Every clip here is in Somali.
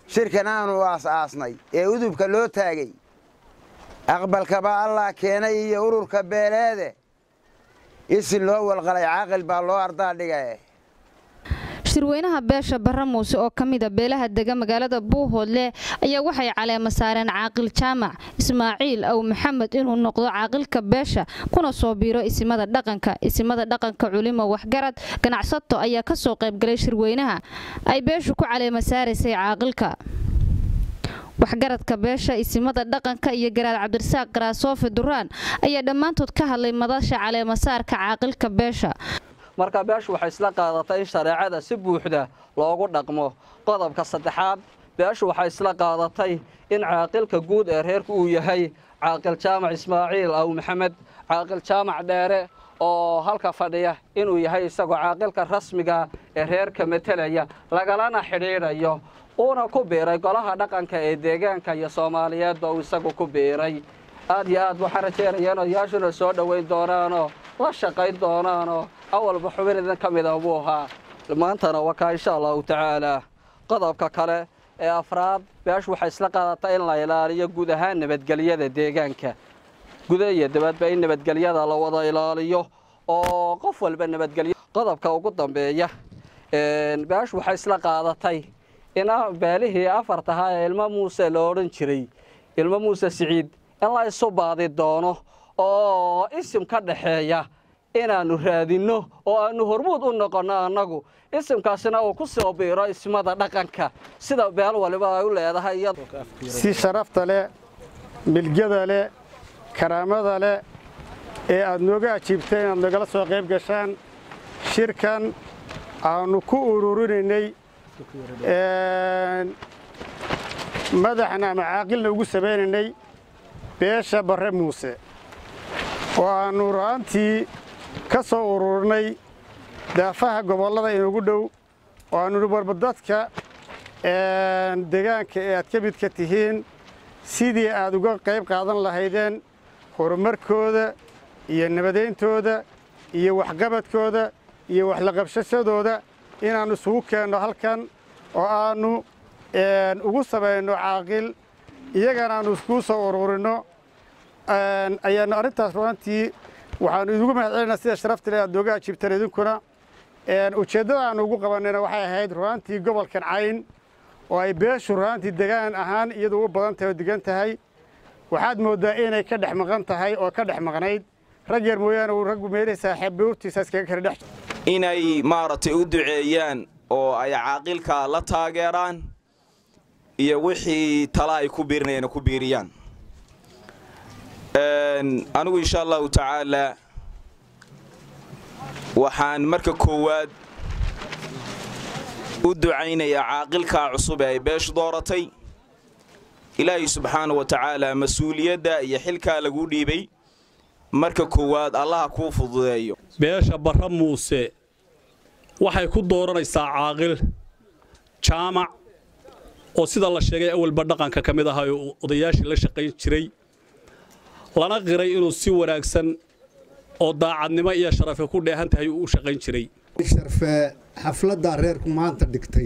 shirkan aanu aas-aasnay ee udubka loo taagay aqbalkaba allah keenay iyo ururka beeleede isin loo walqalay caaqil baa loo ardaa dhigae shirweynaha beesha barre muuse oo ka mida beelaha dega magaalada buuhoodle ayaa waxay caleema saareen caaqil jaamac ismaaciil aw maxamed inuu noqdo caaqilka beesha kuna soo biiro isimada dhaqanka isimada dhaqanka culimo waxgarad ganacsato ayaa ka soo qaybgalay shirweynaha ay beeshu ku caleema saaraysay caaqilka waxgaradka beesha isimada dhaqanka iyo garaad cabdirasaaq garaasoofe duraan ayaa dhammaantood ka hadlay madasha caleemasaarka caaqilka beesha marka beeshu waxay isla qaadatay in shareecada si buuxda loogu dhaqmo qodobka saddexaad beeshu waxay isla qaadatay in caaqilka guud ee reerku uu yahay caaqil jaamac ismaaciil aw maxamed caaqil jaamac dheere oo halka fadhiya inuu yahay isagoo caaqilka rasmiga ee reerka metelaya lagalana xidhiidhayo uuna ku biiray golaha dhaqanka ee deegaanka iyo soomaaliyeedba uu isagu ku biiray aad iyo aad waxaan rajeynaya in odayaashuna soo dhoweyn doonaanoo la shaqayn doonaanoo awalba xubin idin ka mida buu ahaa maantana wakaa insha allahu tacaalaa qodobka kale ee afraad beeshu waxay isla qaadatay in la ilaaliyo guud ahaan nabadgelyada deegaanka guda iyo dabadba in nabadgelyada la wada ilaaliyo oo qof walba nabadgelyo qodobka ugu dambeeya beeshu waxay isla qaadatay in beelihii afartahaa ee ilmo muuse la odhan jiray ilmo muuse siciid in la isu baadi doono oo isim ka dhaxeeya inaannu raadinno oo aannu hormuud u noqonno annagu isimkaasina uu ku soo biiro ismada dhaqanka sida beel waliba ay u leedahay si sharafta leh milgada leh karaamada leh ee aad nooga ajiibteen inaad nagala soo qayb gashaan shirkan aannu ku ururinaynay madaxna ama caaqilna ugu samaynaynay beesha barre muuse oo aannu ra'antii ka soo ururinay daafaha gobollada inugu dhow oo aannu warba dadka deegaanka ee aad ka midka tihiin sidii aad uga qayb qaadan lahaydeen horumarkooda iyo nabadayntooda iyo waxqabadkooda iyo waxlaqabshashadooda inaannu isugu keenno halkan oo aannu ugu samayno caaqil iyagana aannu iskuu soo ururinno ayaannu arrintaas ru'antii waxaannu idigu mahad celinaa sida sharafta leh aad nooga ajiibtaan idinkuna ujeeddada aannu ugu qabannayna waxay ahayd ru'aantii gobolkan cayn oo ay beeshu ru'aantii degaan ahaan iyadu u badan tahay oo degan tahay waxaad mooddaa inay ka dhex maqan tahay oo ka dhex maqnayd rag yar mooyaane uu raggu meelihii saaxiib buurtiisa iskaga kala dhex inay maaragtay u duceeyaan oo ay caaqilka la taageeraan iyo wixii tala ay ku biirinayana ku biiriyaan anigu insha allahu tacaalaa waxaan marka koowaad u ducaynayaa caaqilkaa cusub ee ay beeshu dooratay ilaahay subxaana wa tacaala mas-uuliyadda iyo xilkaa laguu dhiibay marka koowaad allaha kuu fududeeyo beesha barre muuse waxay ku dooranaysaa caaqil jaamac oo sida la sheegay awalba dhaqanka ka mid ahaa oo odayaashii la shaqayn jiray lana qiray inuu si wanaagsan oo daacadnimo iyo sharafe ku dheehan tahay uu u shaqayn jiray sharfee xafladdaa reerku maanta dhigtay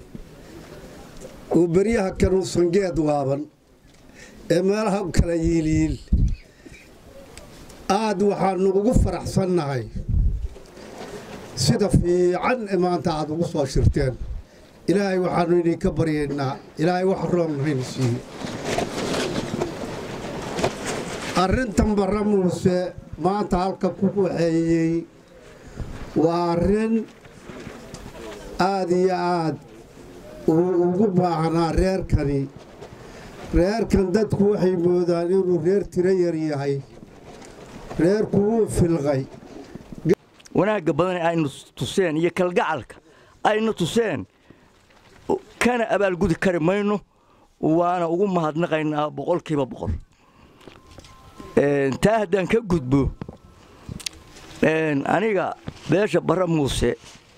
oo beryaha kanuusan geed waaban ee meelaha kala yiilyiil aad waxaannu ugu faraxsannahay sida fiican ee maanta aad ugu soo shirteen ilaahay waxaannu idinka baryaynaa ilaahay wax roon haynu siiyo arrintan barre muuse maanta halka ku waxeeyey waa arrin aad iyo aad uu ugu baahnaa reerkani reerkan dadku waxay moodaan inuu reer tiro yar yahay reerku wuu filqay wanaagga badan aynu tuseen iyo kalgacalka aynu tuseen kana abaalgudi kari mayno waana ugu mahadnaqaynaa boqolkiiba boqol taa haddaan ka gudbo aniga beesha barre muuse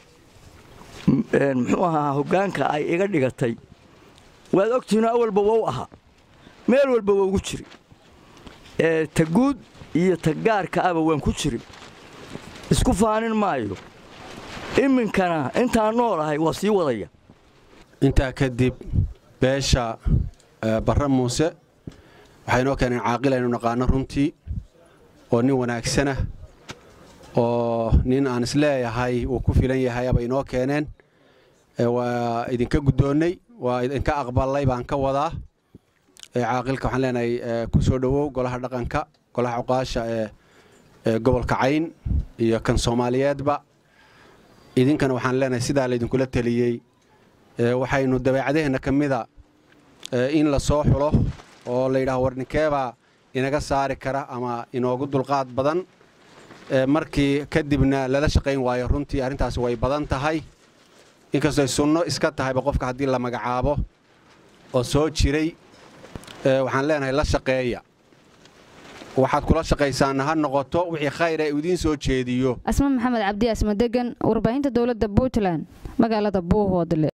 muxuu ahaa hoggaanka ay iga dhigatay waad ogtihiino awalba wou ahaa meel walba wougu jiri ta guud iyo ta gaarka aba waan ku jiri isku faanin maayo iminkana intaan noolahay waa sii wadaya intaa kadib beesha barre muuse waxay noo keeneen caaqil aynu naqaano runtii oo nin wanaagsana oo nin aan isleeyahay uu ku filan yahay aba inoo keeneen waa idinka guddoonnay waa idinka aqbalay baan ka wadaa caaqilka waxaan leenahay ku soo dhowow golaha dhaqanka golaha cuqaasha ee gobolka cayn iyo kan soomaaliyeedba idinkana waxaan leenahay sidaa laydinkula teliyey waxaynu dabeecadaheenna ka mida in la soo xulo oo la yidhaho warninkeebaa inaga saari kara ama inoogu dulqaad badan markii kadibna lala shaqayn waayo runtii arrintaasi way badan tahay inkastoo ay sunno iska tahayba qofka haddii la magacaabo oo soo jiray waxaan leenahay la shaqeeya waxaad kula shaqaysaana ha noqoto wixii khayr ee idiin soo jeediyo asma maxamed cabdi asma degan warbaahinta dowladda puntland magaalada buuhoodle